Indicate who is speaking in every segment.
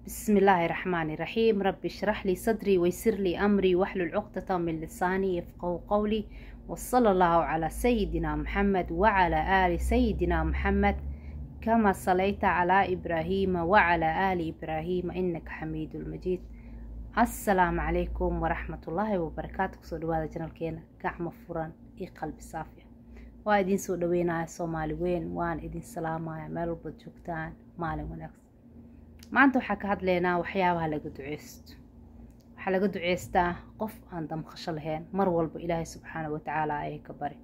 Speaker 1: بسم الله الرحمن الرحيم رب اشرح لي صدري ويسر لي أمري واحلل عقدة من لساني يفقه قولي وصلى الله على سيدنا محمد وعلى آل سيدنا محمد كما صليت على إبراهيم وعلى آل إبراهيم إنك حميد المجيد السلام عليكم ورحمة الله وبركاته سو دواada janalkeena gacmo furan iyo qalbi saafiya waa idin soo dhaweynaya soomaali weyn waan idin salaamaya meel walbaad joogtaan maalin wanaagsan maanta waxaa ka hadlaynaa waxyaabaha laga duceysto waxaa laga duceystaa qof aan damqasho lahayn mar walba ilaahay subxaana watacaala ayay ka bari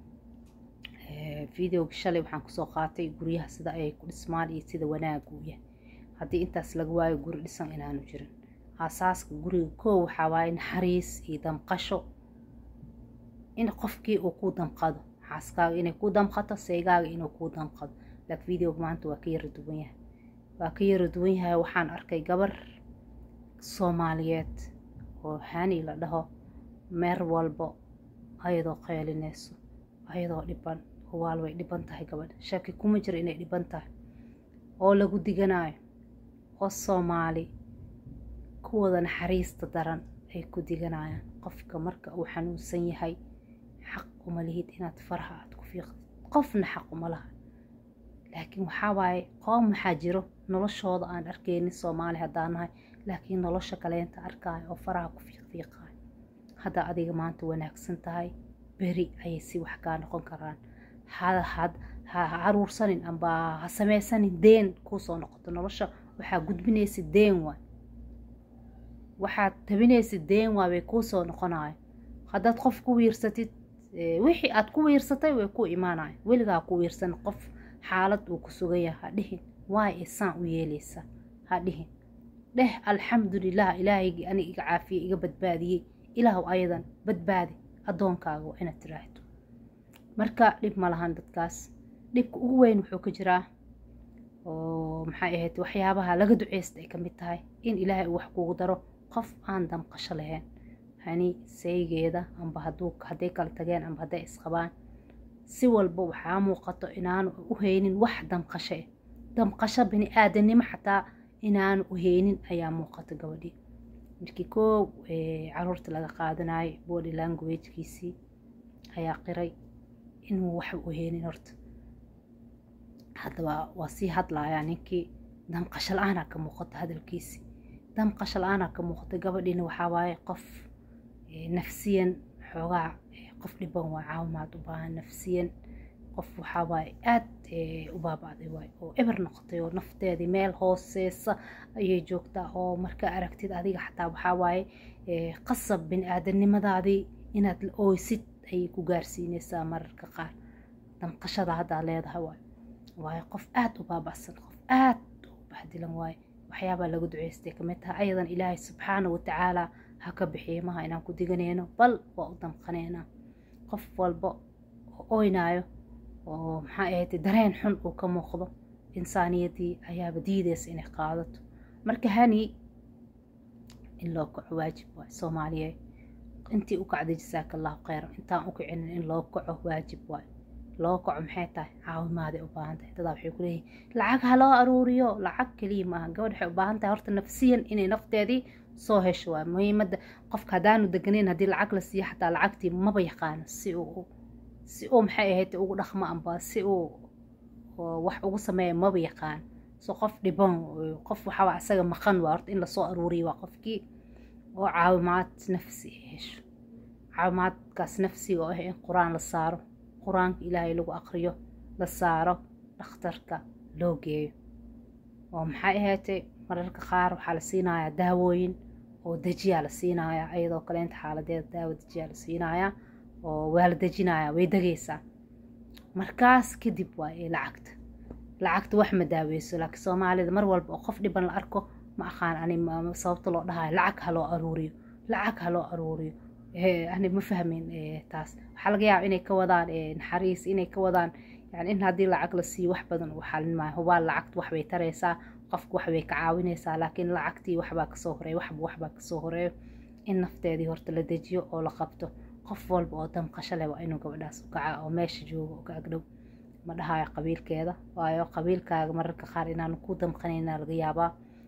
Speaker 1: videoga shalay waxaan kusoo qaatay guryaha sida ayay ku dhismaan iyo sida wanaagu u yahay haddii intaas laga waayo guri dhisan inaanu jirin aasaaska guriga koo waxaa waaye naxariis iyo damqasho in qofkii uu ku damqado xaaskaaga inay ku damqato seygaaga inuu ku damqado laakiin videoga maanta waa ka yara duwan yahay waa ka yara duwan yahay waxaan arkay gabar soomaaliyeed oo hani la dhaho meer walbo ayadoo qeylinayso ayadoo dhiban waal way dhiban tahay gabadha shaki kuma jiro inay dhiban tahay oo lagu diganayo oo soomaali kuwada naxariista daran ay ku diganayaan qofka marka uu xanuunsan yahay xaq uma lihid inaad faraha aad ku fiiqdid qofna xaq uma laha laakiin waxaa waaye qoom maxaa jiro noloshooda aan arkeynin soomaali haddaan nahay laakiin nolosha kaleenta arkaayo oo faraha ku fiiqfiiqaayo haddaa adiga maanta wanaagsan tahay beri ayay si wax kaa noqon karaan ha caruursanin amba ha sameysanin deen kuusoo noqoto nolosha waxaa gudbinaysa deen waay waxaad tabinaysa deen waa bay kuusoo noqonayo haddaad qof ku wiirsatid wixii aad ku wiirsatay way ku imaanayo weligaa ku wiirsan qof xaalad uu ku sugan yahay ha dhihin waay isaan u yeeleysa ha dhihin dheh alxamdulilah ilaahaygii aniga iga caafiyey iga badbaadiyey ilaahu ayadan badbaadi addoonkaaga waa inaad tiraahdo marka dhib ma lahan dadkaas dhibka ugu weyn wuxuu ka jiraa oo maxay ahayd waxyaabaha laga duceysta ay ka mid tahay in ilaahay uu wax kugu daro qof aan damqasho lahayn hani saygeeda amba hadduu hadday kala tageen amba hadday isqabaan si walba waxaa muuqato inaanu u haynin wax damqasho eh damqasho bini aadanimo xataa inaanu u haynin ayaa muuqato gabadhii markii koow caruurta laga qaadanayo body languagekiisii ayaa qiray inuu wax u haynin horta haddaba waa sii hadlayaa ninkii damqasho la-aanaa ka muuqata hadalkiisii damqasho la-aanaa ka muuqata gabadhiina waxaa waaye qof nafsiyan xoogaa qof dhiban waa caawimaad u baahan nafsiyan qof waxaa waaye aad u baaba'day waay oo eber noqotay oo nafteedii meel hooseesa ayay joogtaa oo markaa aragtid adiga xataa waxaa waaye qasab bini aadanimadaadii inaad la ooysid ayay ku gaarsiinaysaa mararka qaar damqashada haddaa leedahay waay waayo qof aad u baaba'san qof aad u bahdilan waaye waxyaabaa lagu duceystay kamid tahay ayadan ilaahay subxaana watacaala ha ka bixiyo maha inaan ku diganayno bal waa u damqanaynaa qof walba oo oynaayo oo maxaa ahayd dareen xun uu ka muuqdo insaaniyadii ayaaba diidaysa inay qaadato marka hani in loo kaco waajib waay soomaaliyeed intii u kacday jasaaka allahu kheyran intaan u kicinin in loo kaco waajib waay loo kaco maxay tahay caawimaaday u baahan tahay dadaa waxay ku leeyihin lacag ha loo aruuriyo lacag keliya maaha gabadh waxay u baahan tahay horta nafsiyan inay nafteedii soo hesho waa muhiimadda qofka haddaanu deganayn haddii lacag la siiyo xataa lacagtii maba yaqaano si uu si uu maxay ahayd ugu dhaqmo amba si uu wax ugu sameeya maba yaqaan so qof dhiban qof waxaa isaga maqan waa horta in lasoo aruuriyo waa qofkii oo caawimaad nafsi ay hesho caawimaadkaas nafsiga oo ah in qur-aan la saaro qur-aanka ilaahay lagu aqriyo la saaro dhakhtarka loo geeyo oo maxay ahaatay mararka qaar waxaa la siinayaa daawooyin oo dejiyaa la siinayaa ayadoo kaleenta xaaladeeda daawo dejiyaa la siinayaa oo waa la dejinayaa way degaysaa markaas kadib waa ee lacagta lacagta wax ma daaweyso laakiin soomaalida mar walba oo qof dhiban la arko ma aqaan ani sababta loo dhahayo lacag ha loo aruuriyo lacag ha loo aruuriyo ani ma fahmin taas waxaa laga yaaba inay ka wadaan naxariis inay ka wadaan yani in haddii lacag la siiyo wax badan uu xalin maayo hubaa lacagta waxbay taraysaa qofka waxbay ka caawinaysaa laakiin lacagtii waxbaa kasoo horeeya waxba waxbaa kasoo horeeyo in nafteedii horta la dejiyo oo la qabto qof walba oo damqasho leh waa inuu gabadhaas u kaca oo meesha joogo oo ka agdhow ma dhahayo qabiilkeeda waayo qabiilkaaga mararka qaar inaanu ku damqanayna laga yaabaa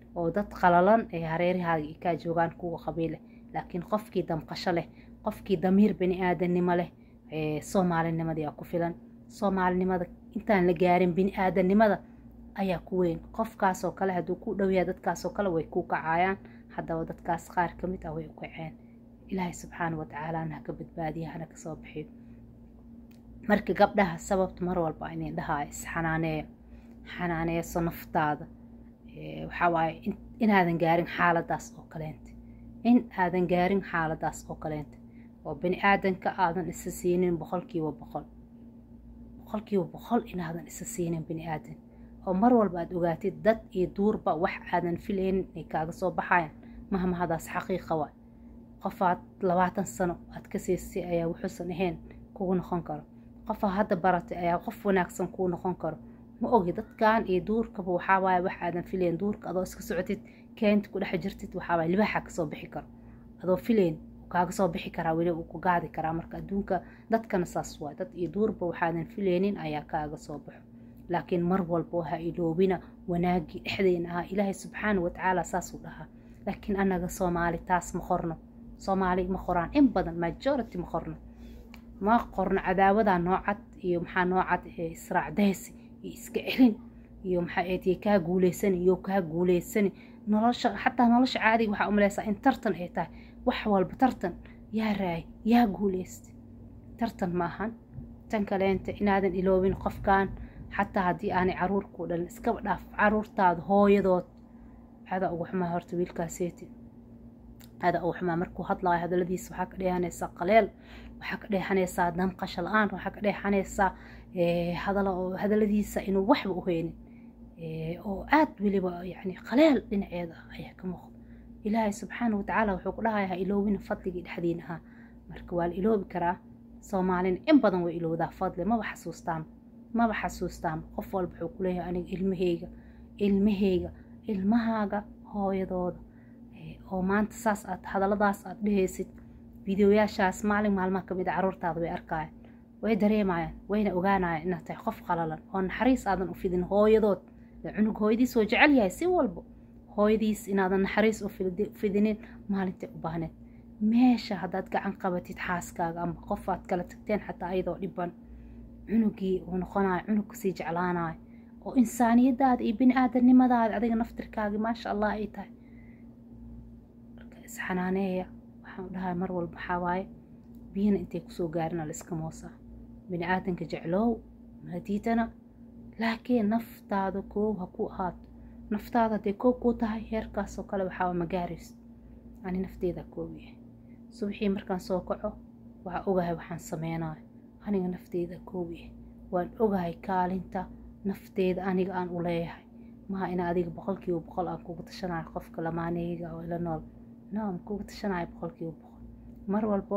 Speaker 1: oo dad qalalan ee hareerahaaga i kaa joogaan kuwa qabiile laakiin qofkii damqasho leh qofkii damiir bani aadannimo leh soomaalinimadii aa ku filan soomaalinimada intaan la gaarin bini aadannimada ayaa ku weyn qofkaasoo kale hadduu ku dhowyaha dadkaasoo kale way ku kacaayaan haddaba dadkaas qaar ka mid ah way u kaceen ilaahay subxaana watacaala haka badbaadiya hana kasoo bixiyo marka gabdhaha sababta mar walba inin dhahaa isxanaaneeyo xanaaneeso naftaada waxaa waaye inaadan gaarin xaaladaas oo kaleenta in aadan gaarin xaaladaas oo kaleenta oo bani aadanka aadan isa siinin boqolkiiba boqol boqolkiiba boqol inaadan isa siinin bani aadan oo mar walba aad ogaatid dad iyo duurba wax aadan filaynin ay kaaga soo baxayaan mahmahadaas xaqiiqa waa qofaad labaatan sano aad ka siisay ayaa wuxuusan ahayn kugu noqon karo qofaa hadda baratay ayaa qof wanaagsan kuu noqon karo ma ogi dadkan iyo duurkaba waxaa waaye wax aadan filayn duurka adoo iska socotid keenta ku dhex jirtid waxaa waaye libaaxa kasoo bixi karo adoo filayn kaaga soo bixi karaa weli uu ku gaadi karaa marka adduunka dadkana saas waa dad iyo duurba waxaadan filaynin ayaa kaaga soo baxo laakiin mar walba ha iloobina wanaagii dhexdeena ahaa ilaahay subxaana watacaala saasuu dhahaa laakiin annaga soomaali taas ma qorno soomaali ma qoraan in badan majority ma qorno ma qorno cadaawadaa noocad iyo maxaa noocad israacdaysi iyo iska celin iyo maxaa eedye kaa guuleysani iyo kaa guuleysani nolosha xataa nolosha caadiga waxaa umaleysaa in tartan ay tahay wax walba tartan yaa raay yaa guuleystay tartan ma ahan tan kaleenta inaadan iloobin qofkan xataa haddii aanay caruur ku dhalin iskaba dhaaf caruurtaada hooyadood adaa ugu xumaa horta wiilkaaseeti adaa ugu xumaa markuu hadlaayo hadaladiisa waxaa ka dheehanaysaa qaleel waxaa ka dheexanaysaa damqasho la-aan waxaa ka dheexanaysaa hadaladiisa inuu waxba u heynin oo aad weliba yani qaleel dhinaceeda ayaa ka muuqda ilaahay subxaana watacaala wuxuu ku dhahayaa ha iloobina fadligii dhexdiin ahaa marka waa la iloobi karaa soomaalina in badan way ilowdaa fadli maba xasuustaan maba xasuustaan qof walba wuxuu ku leeyahay aniga ilmaheyga ilmaheyga ilmahaaga hooyadooda oo maanta saas aad hadalladaas aad dhehaysid fideoyaashaas maalin maalmaha kamid a caruurtaada way arkaayaan way dareemayaan wayna ogaanayaan inaad tahay qof qalalan oo naxariis aadan u fidin hooyadood cunug hooyadiis oo jecel yahay si walba hooyadiis inaadan naxariis u fidinin maalintay u baahneed meesha haddaad gacan qabatid xaaskaaga ama qof aad kala tagteen xataa ayadoo dhiban cunugii uu noqonayo cunug kasii jeclaanayo oo insaaniyadaada iyo bini aadamnimadaada adiga naftirkaagi maasha allah ay tahay marka isxanaaneeya waxaan u dhahay mar walba waxaa waaye biyana intay kusoo gaarina la iska moosaa bini aadanka jecloow mahadiidana laakiin naftaada koow ha ku ahaato naftaada hadday koow kuu tahay heerkaasoo kale waxaa ma gaarayso ani nafteeda koow yahay subaxii markaan soo kaco waxaa ogahay waxaan sameynayo aniga nafteeda koow yahay waan ogahay kaalinta nafteeda aniga aan u leeyahay maha ina adiga boqolkiiba boqol aan kugu tashanayo qofka lamaaneyga oo ila nool no aan kugu tashanayo boqolkiiba boqol mar walbo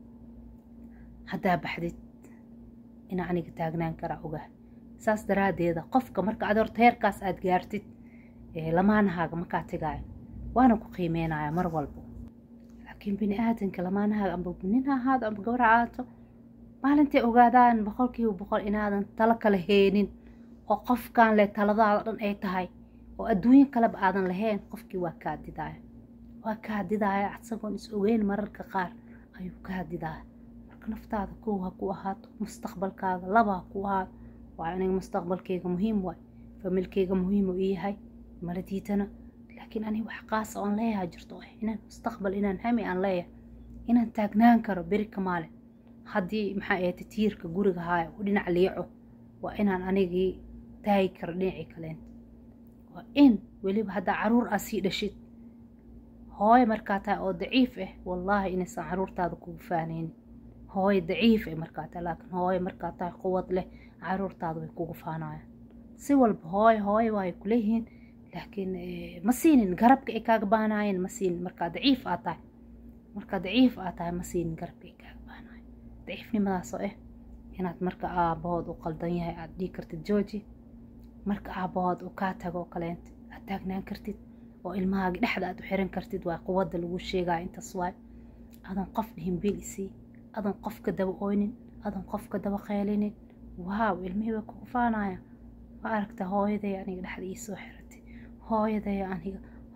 Speaker 1: haddaa baxdid ina aniga taagnaan karaa ogahay saas daraaddeeda qofka marka ad horta heerkaas aad gaartid lamaanahaaga makaa tegaayo waana ku qiimeynaya mar walbo laakiin bini aadanka lamaanahaaga amba nin ha ahaado amba gabra aato maalintay ogaadaan boqolkiiba boqol inaadan talo kala heenin oo qofkan leh taladaada dhan ay tahay oo adduunyo kaleba aadan lahayn qofkii waa kaa didaaya waa kaa didaaya isagoon is ogeyn mararka qaar ayuu kaa didaaya marka naftaada kow ha ku ahaato mustaqbalkaaga laba ha ku ahaato waa aniga mustaqbalkeyga muhiim waay familkeyga muhiim uu yahay mala diidana laakiin aniga wax qaasa oon leeyahay jirto inaan mustaqbal inaan hami aan leeyahay inaan taagnaan karo beri ka maalin haddii maxaa ahayta tiirka guriga haaya u dhinac liico waa inaan anigii taagi karo dhinacii kaleenta waa in weliba haddaa caruur aa sii dhashid hooye markaa tahay oo daciif ah wallaahi inaysan caruurtaada kugu faanaynin hooye daciif ah markaa tahay laakiin hooye markaa tahay quwad leh caruurtaada way kugu faanayaan si walba hooye hooye waay kuleeyihiin laakiin ma siinin garabka ay kaaga baanaayeen ma siinin markaa daciif aa tahay markaa daciif aa tahay ma siinin garabka ay kaaga baanaayeen daciifnimadaasoo ah inaad marka aabahood u qaldan yahay aad dhigi kartid jooji marka aabahood uu kaa tago oo kaleenta aad taagnaan kartid oo ilmahaagi dhexda aad u xiran kartid waa quwadda lagu sheegaya intaas waay adoon qof dhihin bil isii adoon qofka daba oynin adoon qofka daba qeelinin waaw ilmihii way kugu faanaya waa aragta hooyaday aniga dhexda ii soo xiratay hooyaday aniga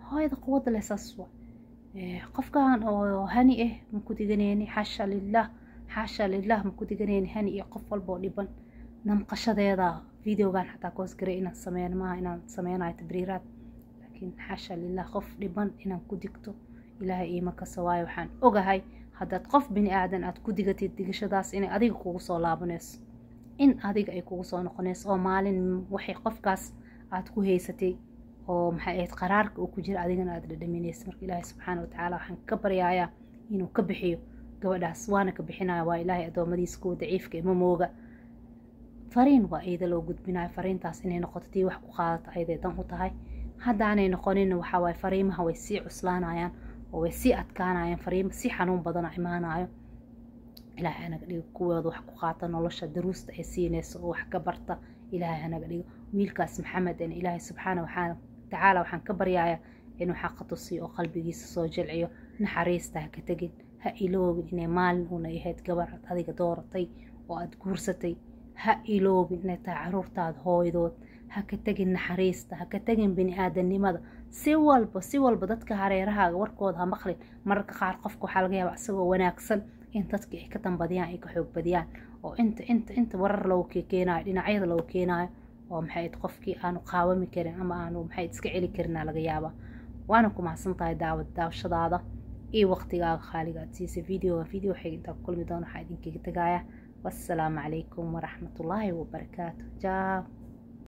Speaker 1: hooyada quwadda leh saas waa qofkan oo hani ah maku diganeyni xaasha lilah xaasha lilah maku diganeyni hani iyo qof walba oo dhiban namqashadeeda videogan xataa koosgaray inaan sameyn maaha inaan sameynayo tabriiraad laakiin xaasha lilah qof dhiban inaan ku digto ilaahay iima kasa waayo waxaan ogahay haddaad qof bini aadan aad ku digatid digashadaas inay adiga kugu soo laabanayso in adiga ay kugu soo noqonayso oo maalin waxay qofkaas aad ku haysatay oo maxay ahayd qaraarka uu ku jira adigana aad dhadhaminaysa marka ilaahay subxaana watacaala waxaan ka baryayaa inuu ka bixiyo gabadhaas waana ka bixinaya waa ilaahay addoommadiisa kuwa daciifka ima mooga fariin waa iyada loo gudbinayo fariintaas inay noqoto tii wax ku qaadata ayaday dan u tahay haddaanay noqonin waxaa waaye fariimaha way sii cuslaanayaan oo way sii adkaanayaan fariimo si xanuun badana imaanayo ilaahay hanaga dhigo kuwooda wax ku qaata nolosha daruusta ay siinayso oo wax ka barta ilaahay hanaga dhigo wiilkaas maxamed en ilaahay subxaana waxaa tacaala waxaan ka baryayaa inuu xaqa tusiyo oo qalbigiisa soo jilciyo naxariista ha ka tegin ha iloobin inay maalin uuna ahayd gabar aad adiga dooratay oo aad guursatay ha iloobin inay tahay caruurtaada hooydood ha ka tegin naxariista ha ka tegin bini-aadamnimada si walba si walba dadka hareerahaaga warkooda ha maqlin mararka qaar qofka waxaa laga yaabaa isagoo wanaagsan in dadkii ay ka dambadiyaan ay ka xoog badiyaan oo inta inta inta warar loogu keenaayo dhinacyada loogu keenaayo oo maxay qofkii aanu qaawami karin ama aanu maxay iska celi karinaa laga yaabaa waana ku mahadsan tahay daawad daawashadaada iyo waqtigaaga khaaliga aad siisay videoga video waxay intaa ku kulmi doona waxaa idinkaga tagaya wassalaamu calaykum waraxmatullaahi wabarakaatu jaa